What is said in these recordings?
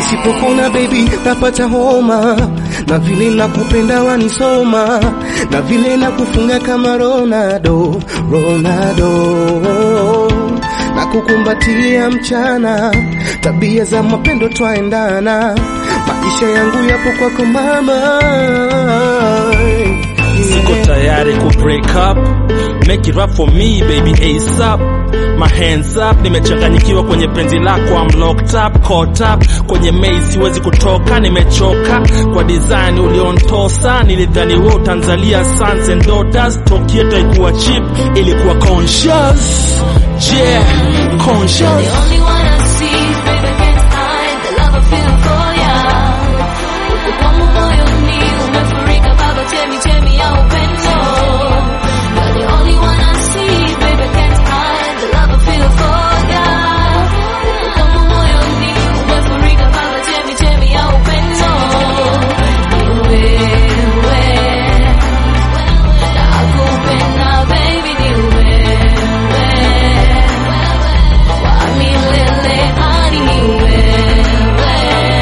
nisipokuna baby napata homa, na vile nakupenda wanisoma, na vile nakufunga kama Ronaldo, Ronaldo na kukumbatia mchana, tabia za mapendo twaendana, maisha yangu yapo kwako mama. Siko tayari ku break up, make it rap for me baby ASAP. My hands up, nimechanganyikiwa kwenye penzi lako, I'm locked up, caught up kwenye maze, siwezi kutoka, nimechoka kwa design uliontosa. Nilidhani wewe utanzalia sons and daughters, talk yetu haikuwa cheap, ilikuwa conscious, yeah, conscious. The only one I see, baby, can't hide the love I feel for ya. Uko kwangu moyoni, umefurika baba, chemi chemi ya upendo. You're the only one I see, baby, can't hide the love I feel for ya. Uko kwangu moyoni, umefurika baba, chemi chemi ya upendo. Ni wewe, nakupenda baby, ni wewe. Wa milele hadi ni wewe.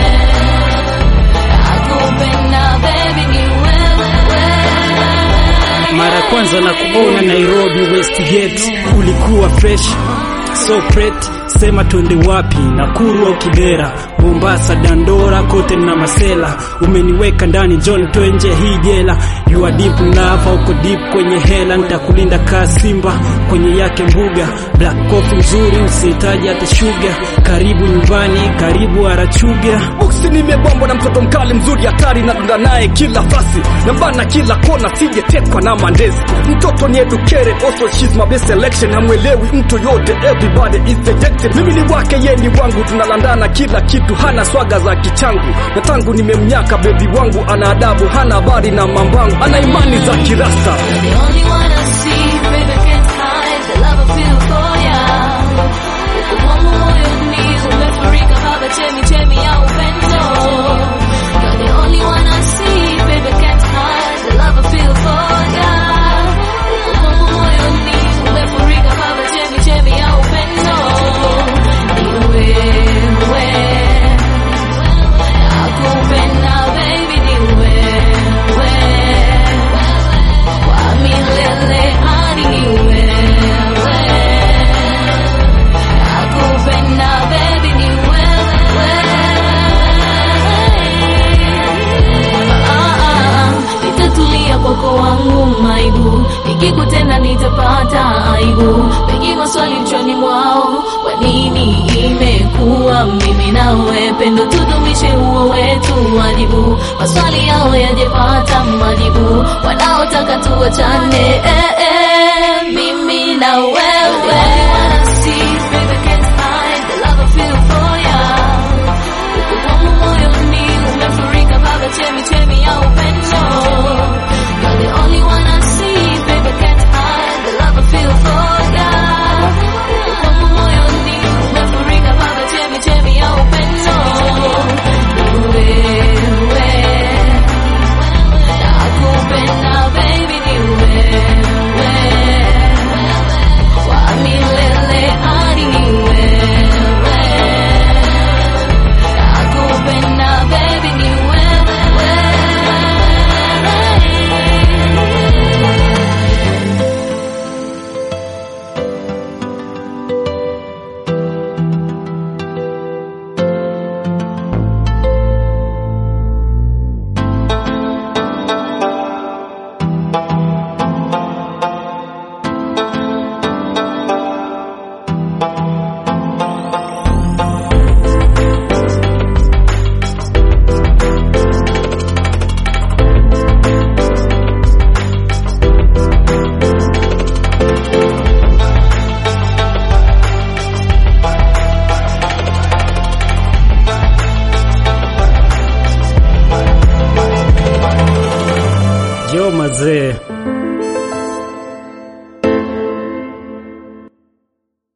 Nakupenda baby ni wewe. Mara ya kwanza na kuona Nairobi Westgate, ulikuwa fresh so pretty, sema twende wapi? Nakuru au Kibera, Mombasa, Dandora, kote na Masela. Umeniweka ndani John twenje hii jela, you are deep in love, uko deep kwenye hela, nitakulinda kaa simba kwenye yake mbuga. Black coffee nzuri, usihitaji hata sugar. Karibu nyumbani, karibu Arachuga. Boksi nimebambwa na mtoto mkali mzuri hatari na dunda naye kila fasi nambana kila kona sijetekwa na mandezi mtoto ni educated also she's my best selection hamwelewi mtu yote everybody is rejected mimi ni wake ye ni wangu tunalandana kila kitu hana swaga za kichangu na tangu nimemnyaka bebi wangu ana adabu hana habari na mambangu ana imani za kirasta The only one I see, baby, can't hide the love I feel for ya. Uko kwangu moyoni, umefurika baba, chemi chemi ya upendo. You're the only one I see, baby, can't hide the love I feel for ya. Uko kwangu moyoni, umefurika baba, chemi chemi ya upendo. Ni wewe, nakupenda baby, ni wewe. Kwa milele hadi ni wewe. Nakupenda baby ni wewe. Ah, ah, nitatulia kwako wangu maibu, nikikutenda nitapata aibu. Wengi maswali mchoni mwao, kwa nini imekuwa mimi nawe? Pendo tudumishe huo wetu wajibu, maswali yao yajepata majibu, wanaotaka tuachane eh, eh, mimi